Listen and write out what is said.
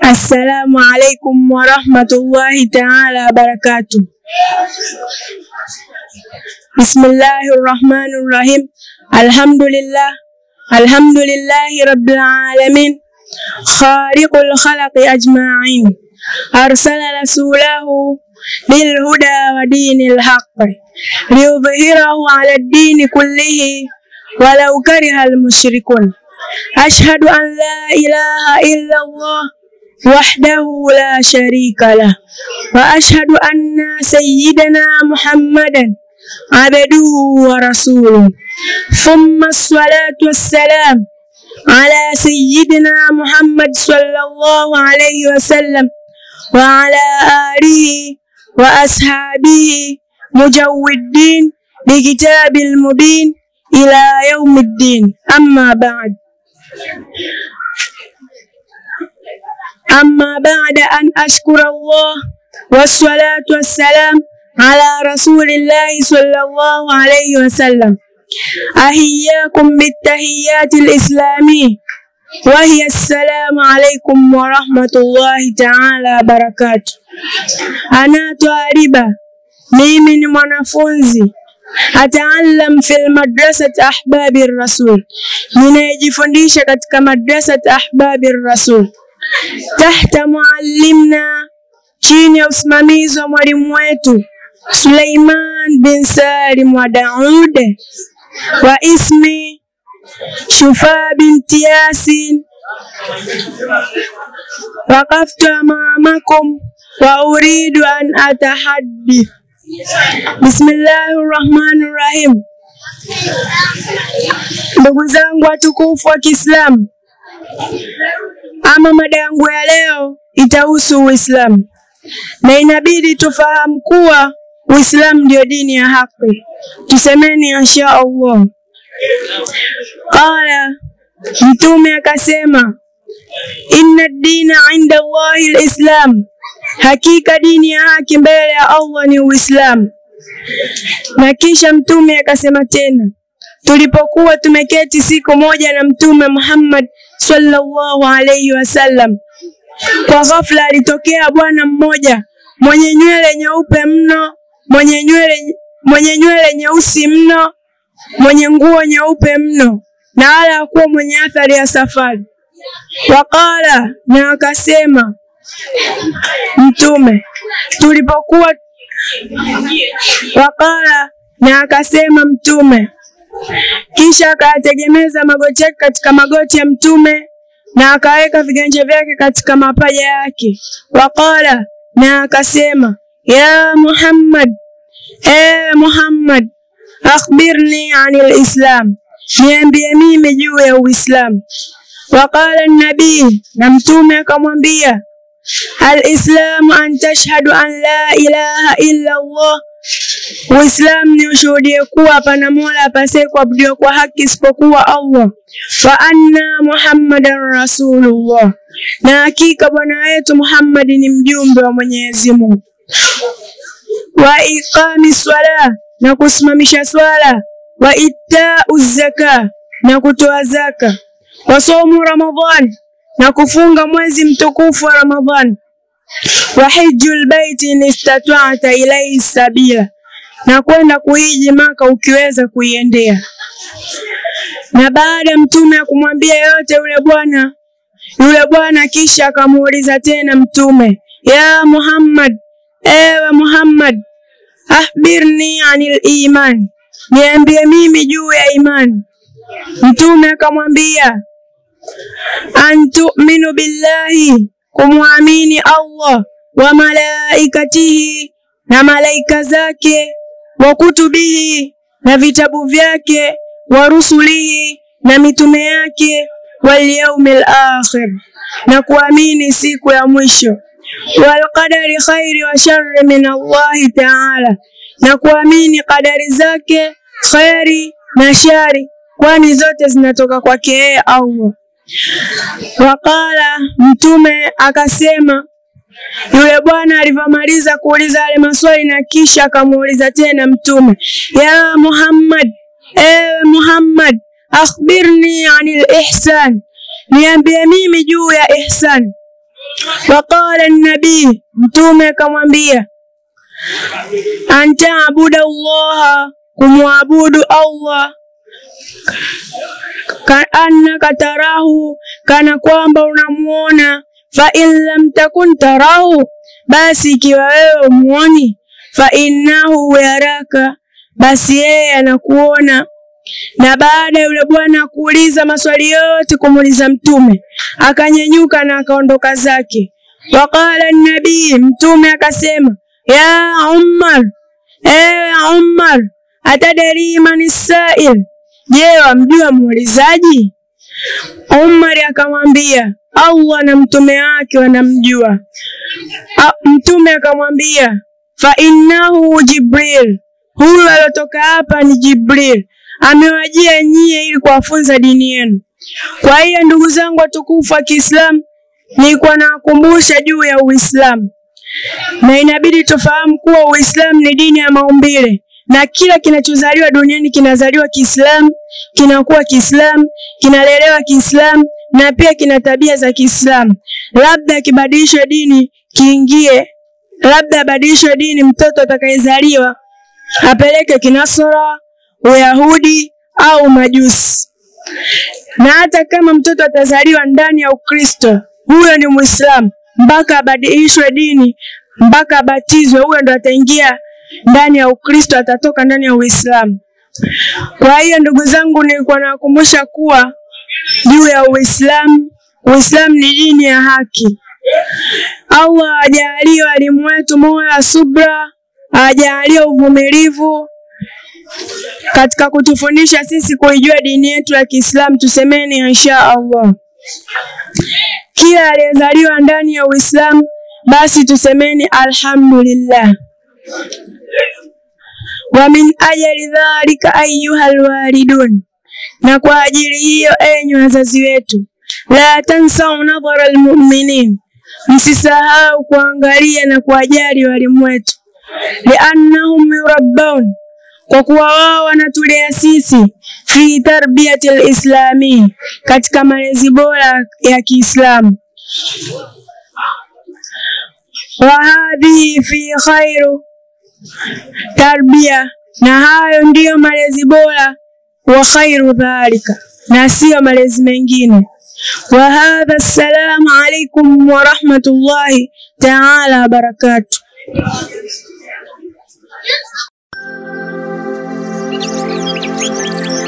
Assalamu alaikum warahmatullahi taala wabarakatuh. Bismillahi rahmani rahim. Alhamdulillah, alhamdulillahi rabbil alamin, khaliqul khalaqi ajma'in, arsala rasulahu bilhuda wa dinil haqqi liyudhhirahu ala dini kullihi walau kariha almushrikun. Ashhadu an la ilaha illa Allah وحده لا شريك له وأشهد أن سيدنا محمدا عبده ورسوله ثم الصلاة والسلام على سيدنا محمد صلى الله عليه وسلم وعلى آله وأصحابه مجودين بكتاب المبين إلى يوم الدين أما بعد أما بعد أن أشكر الله والصلاة والسلام على رسول الله صلى الله عليه وسلم أحياكم بالتحيات الإسلامية وهي السلام عليكم ورحمة الله تعالى وبركاته. Anaitwa Riba, mimi ni mwanafunzi ataallam fil madrasati ahbabi rasul, ninayejifundisha katika madrasati ahbabi rasul tahta muallimna, chini ya usimamizi wa mwalimu wetu Suleiman bin Salim wa Daud wa ismi Shufa binti Yasin. Waqaftu amamakum wa uridu an atahaddith. Bismillahi rahmani rahim. Ndugu zangu watukufu wa Kiislamu, ama mada yangu ya leo itahusu Uislamu na inabidi tufahamu kuwa Uislamu ndio dini ya haki. Tusemeni insha Allah. Qala, Mtume akasema, inna dina inda Allahi lislam, hakika dini ya haki mbele ya Allah ni Uislamu. Na kisha Mtume akasema tena, tulipokuwa tumeketi siku moja na Mtume Muhammad sallallahu alayhi wasallam, kwa ghafla alitokea bwana mmoja mwenye nywele nyeupe mno, mwenye nywele mwenye nywele nyeusi mno, mwenye nguo nyeupe mno, na wala hakuwa mwenye athari ya safari. Waqala, na akasema Mtume tulipokuwa Waqala, na akasema Mtume kisha akayategemeza magoti yake katika magoti ya Mtume na akaweka viganja vyake katika mapaja yake. Waqala, na akasema ya Muhammad, e Muhammad, akhbirni anil islam, niambie mimi juu ya Uislamu. Waqala nabii, na Mtume akamwambia alislamu an tashhadu an la ilaha illa Allah Uislamu ni ushuhudie kuwa hapana mola apasaye kuabudiwa kwa haki isipokuwa Allah, wa anna Muhammadan rasulullah, na hakika bwana wetu Muhammad ni mjumbe wa Mwenyezi Mungu, wa iqami swala, na kusimamisha swala, wa itau zaka, na kutoa zaka, wa somu Ramadhan, na kufunga mwezi mtukufu wa Ramadhan, wa hijjul baiti in istata'ta ilayhi sabila na kwenda kuhiji Maka ukiweza kuiendea. Na baada ya mtume ya kumwambia yote yule bwana yule bwana, kisha akamuuliza tena mtume, ya Muhammad, ewe Muhammad, ahbirni anil iman, niambie mimi juu ya imani. Mtume akamwambia, antuminu billahi, kumwamini Allah wa malaikatihi, na malaika zake wa kutubihi na vitabu vyake, wa rusulihi na mitume yake, wal yaumil akhir na kuamini siku ya mwisho, wal qadari khairi wa sharri min Allahi taala, na kuamini qadari zake khairi na shari, kwani zote zinatoka kwake yeye Allah. Waqala, Mtume akasema yule bwana alivyomaliza kuuliza yale maswali na kisha akamuuliza tena Mtume, ya Muhammad, ewe Muhammad, akhbirni anil ihsan, niambie mimi juu ya ihsan. Waqala nabii, mtume akamwambia antaabuda Allaha, kumwabudu Allah kaannaka tarahu, kana kwamba unamuona. Fa in lam takun tarahu, basi ikiwa wewe umuoni, fa innahu yaraka, basi yeye anakuona. Na baada ya yule bwana kuuliza maswali yote kumuuliza Mtume, akanyenyuka na akaondoka zake. Waqala nabii, Mtume akasema ya Umar, ewe Umar, atadari man sail, je, wamjua muulizaji? Umar akamwambia Allah na mtume wake wanamjua. A, mtume akamwambia fa innahu Jibril, huyu aliotoka hapa ni Jibril, amewajia nyie ili kuwafunza dini yenu. Kwa hiyo ndugu zangu watukufu wa Kiislamu, nilikuwa nawakumbusha juu ya Uislamu na inabidi tufahamu kuwa Uislamu ni dini ya maumbile na kila kinachozaliwa duniani kinazaliwa Kiislamu, kinakuwa Kiislamu, kinalelewa Kiislamu na pia kina tabia za Kiislamu. Labda akibadilishwa dini kiingie, labda abadilishwe dini mtoto atakayezaliwa apeleke kinasora, Uyahudi au Majusi. Na hata kama mtoto atazaliwa ndani ya Ukristo, huyo ni Muislamu mpaka abadilishwe dini, mpaka abatizwe, huyo ndo ataingia ndani ya Ukristo, atatoka ndani ya Uislamu. Kwa hiyo ndugu zangu, nilikuwa nawakumbusha kuwa juu ya Uislamu, Uislamu ni dini ya haki. Allah ajalie walimu wetu moyo wa subra, ajalie uvumilivu katika kutufundisha sisi kuijua dini yetu ya Kiislamu. Tusemeni insha Allah. Kila aliyezaliwa ndani ya Uislamu basi tusemeni alhamdulillah. Wa min ajali dhalika ayuha alwalidun, na kwa ajili hiyo enyi wazazi wetu, la tansau nadhara almu'minin, msisahau kuangalia na kuwajali walimu wetu, liannahum yurabbaun, kwa kuwa wao wanatulea sisi fi tarbiyati lislami, katika malezi bora ya Kiislamu wa hadhihi fi khairu tarbia, na hayo ndiyo malezi bora, wa khairu dhalika, na siyo malezi mengine. Wa hadha, assalamu alaikum wa rahmatullahi taala wa barakatuh. Thank you.